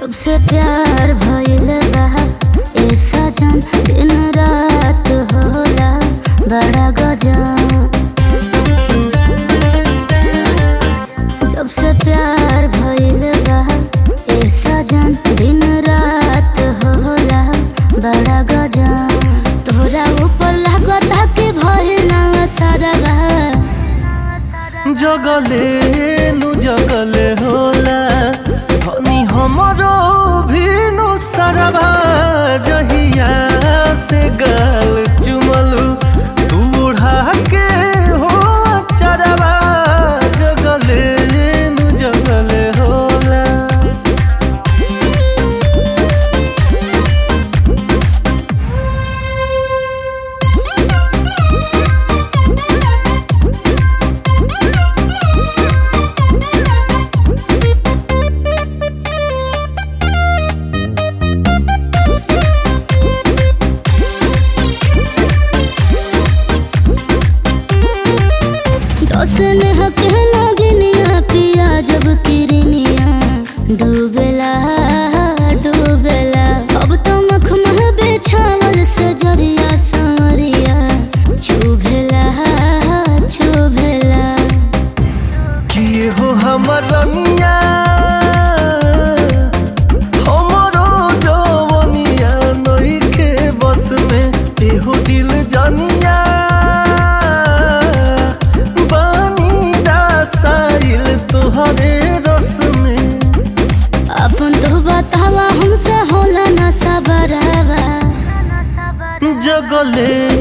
जब से प्यार भइल बा ए सजन दिन रात होला बड़ा गजन जब से प्यार भइल बा ए सजन दिन रात होला बड़ा गजन तोरा ऊपर लागता कि भइल ना सरवा जगले नु जगले होला धनी हमरो भी नु सरबा जहिया से गाल चुमलू तू बुढ़ा के हो चरबा जगले नु जगले होला दोसन हके नगनिया पिया जब किरनिया डूबेला डूबेला अब तो मखमल बेछावल से जरिया संवरिया चुभेला चुभेला किए हो हमर रनिया हमरो जवनिया नइखे बस में एहो दिल जानिया बानी दासाइल तोहरे रस में अपन तो बतावा हमसे होला ना सबरवा जगले